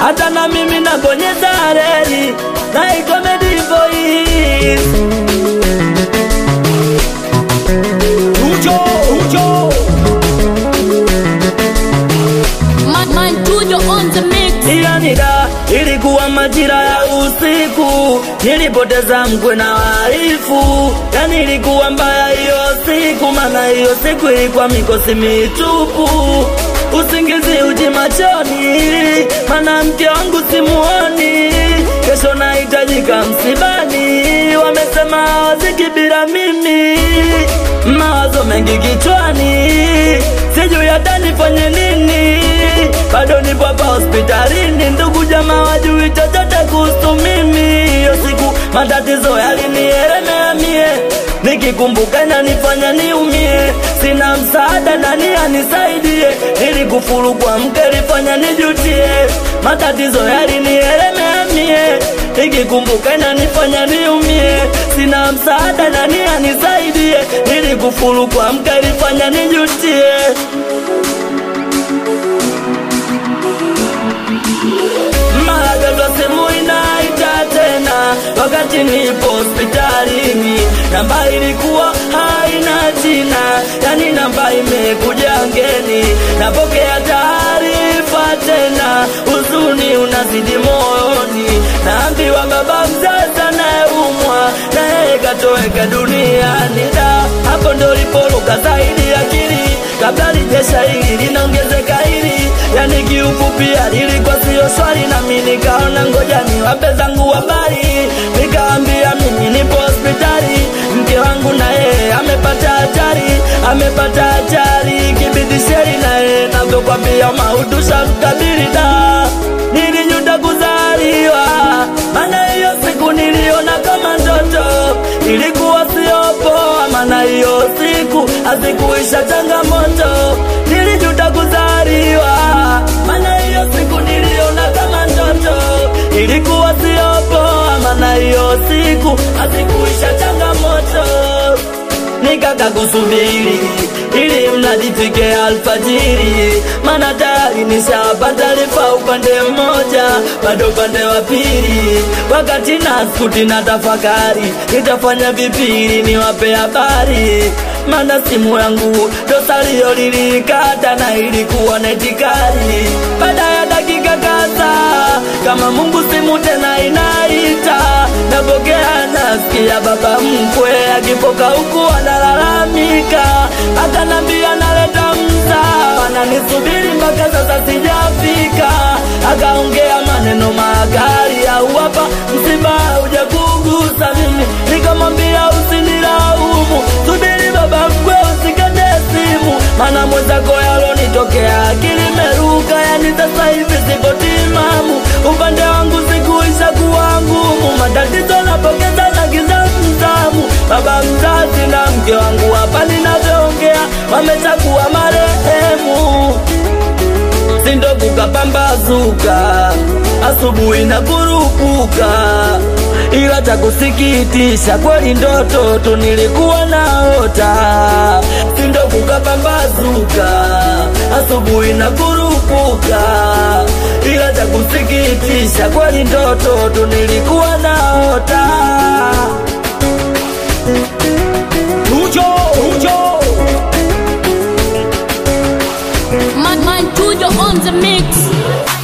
hata na mimi nabonyeza reli na ikomedi voice ujo ujo Man, man, Tujo on the mix. ila nida ilikuwa majira ya usiku nilipoteza mkwe na waifu yani ilikuwa mbaya hiyo siku maana hiyo siku ilikuwa mikosi mitupu usingizi uji machoni maana mke wangu simuoni kesho nahitajika msibani wamesema hawaziki bila mimi mawazo mengi kichwani sijui hata nifanye nini bado nipo hapa hospitalini ndugu jamaa wajui chochote kuhusu mimi hiyo siku matatizo yalinielemea mie nikikumbuka inanifanya niumie sina msaada nani anisaidie ili kufuru kwa mke lifanya nijutie matatizo yalinielemea mie nikikumbuka inanifanya niumie sina msaada nani anisaidie ili kufuru kwa mke lifanya nijutie mara ghafla simu inaita tena wakati nipo hospitalini namba ilikuwa haina jina yani namba imekuja ngeni napokea taarifa tena huzuni unazidi moyoni naambiwa baba mzazi anayeumwa na yeye katoweka duniani da hapo ndo lipoluka zaidi akili kabla lijesha hili linaongezeka hili yani kiufupi lilikuwa siyo swali nami nikaona ngoja niwape zangu habari nikaambia mimi nipo hospitali mke wangu na yeye amepata hatari amepata hatari kibidisheri na yeye navyokwambia maudusha mkabili da nilijuta kuzaliwa maana hiyo siku niliona kama ndoto ilikuwa sio poa maana hiyo siku hazikuisha changamoto nilijuta kuzaliwa maana hiyo siku niliona kama ndoto ilikuwa sio poa maana hiyo siku hazikuisha changamoto nikaka kusubiri ili mradi fike alfajiri, maana tayari nishapata taarifa upande mmoja, bado upande wa pili. Wakati naskuti na tafakari, nitafanya vipili niwape habari, maana simu yangu dosalio lilikata na ilikuwa na itikari. Baada ya dakika kadhaa, kama Mungu simu tena inaita, napokea nasikia baba mkwe akipoka huku analalamika, akanambia naleta msaa, ananisubiri mpaka sasa sijafika. Akaongea maneno makali, au hapa msiba hujakugusa mimi, nikamwambia usinilaumu, subiri baba mkwe, usikate simu, maana mwenzako yalonitokea akili imeruka, yani sasa hivi siko timamu, upande wangu sikuisha kuwa ngumu, matatizo napokeza na giza mtamu, baba mzazi na mke wangu hapa ninavyoongea wameshakuwa marehemu sindo kukapambazuka asubuhi na kurupuka ila cha kusikitisha kweli ndoto tu nilikuwa naota sindo kukapambazuka asubuhi na kurupuka ila cha kusikitisha kweli ndoto tu nilikuwa naota ujo ujo Man, man, Tujo on the mix.